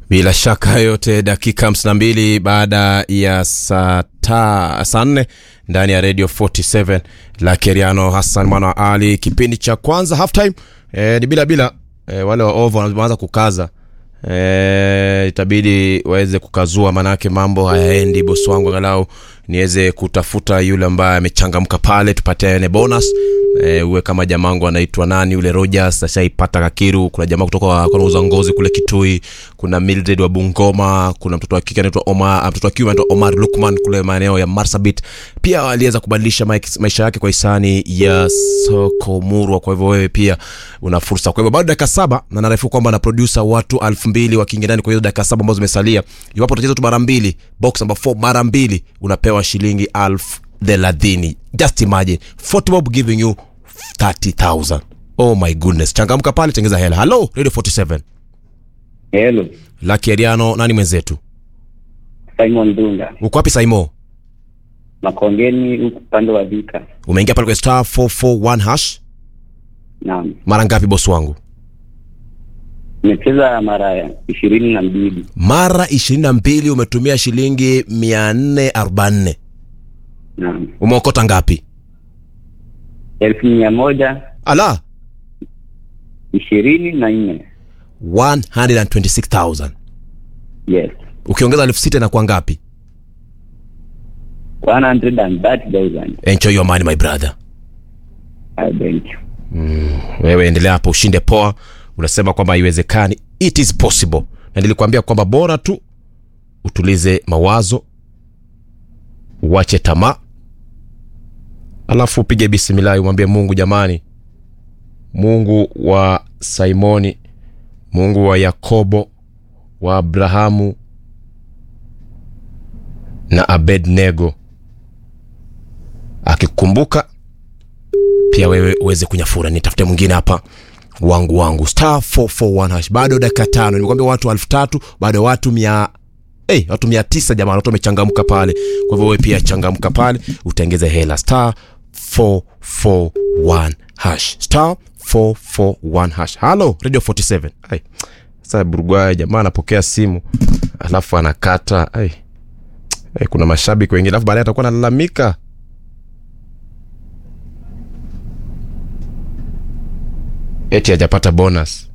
bila shaka yote dakika 52 baada ya saa ta saa nne ndani ya radio 47 la keriano hassan mwana wa ali kipindi cha kwanza halftime e, ni bila bila e, wale wa ovo wanaanza kukaza e, itabidi waweze kukazua manake mambo hayaendi bosi wangu angalau niweze kutafuta yule ambaye amechangamka pale tupatiane bonus e, uwe kama jamangu anaitwa nani yule rogers ashaipata kakiru kuna jamaa kutoka kanauza ngozi kule kitui kuna mildred wa bungoma kuna mtoto wa kike anaitwa omar mtoto wa kiume anaitwa omar lukman kule maeneo ya marsabit pia aliweza kubadilisha maik- maisha yake kwa hisani ya soko murwa kwa hivyo wewe pia una fursa kwa hivyo bado dakika saba na narefu kwamba na produsa watu elfu mbili wakiingia ndani kwa hizo dakika saba ambazo zimesalia iwapo utacheza tu mara mbili box number 4 mara mbili unapewa shilingi elfu thelathini just imagine football giving you 30000 oh my goodness changamka pale tengeza hela halo radio 47 Hello, laki ariano nani mwenzetu Simon Dunga, uko wapi saimo Makongeni huku upande wa Vika. umeingia pale kwa star 441 hash Naam, mara ngapi bosi wangu nimecheza mara ishirini na mbili. mara ishirini na mbili umetumia shilingi mia nne arobaini Naam, umeokota ngapi elfu mia moja ala ishirini na nne. 126000 Yes, ukiongeza elfu sita inakuwa ngapi 130,000. enjoy your money my brother I thank you. wewe endelea hapo ushinde poa unasema kwamba haiwezekani it is possible na nilikuambia kwamba bora tu utulize mawazo uache tamaa alafu upige bisimilahi umwambie mungu jamani mungu wa simoni mungu wa yakobo wa abrahamu na abednego akikumbuka pia wewe uweze kunyafura nitafute mwingine hapa wangu wangu star 441 hash bado dakika tano nimekwambia watu elfu tatu bado watu mia Hey, watu mia tisa jamani watu wamechangamka pale kwa hivyo wewe pia changamka pale utengeze hela star 441 hash star 441 hash halo radio 47 Ai, sasa burugwaya jamaa anapokea simu alafu anakata Ai. Ai, kuna mashabiki wengine alafu baadaye atakuwa analalamika eti hajapata bonus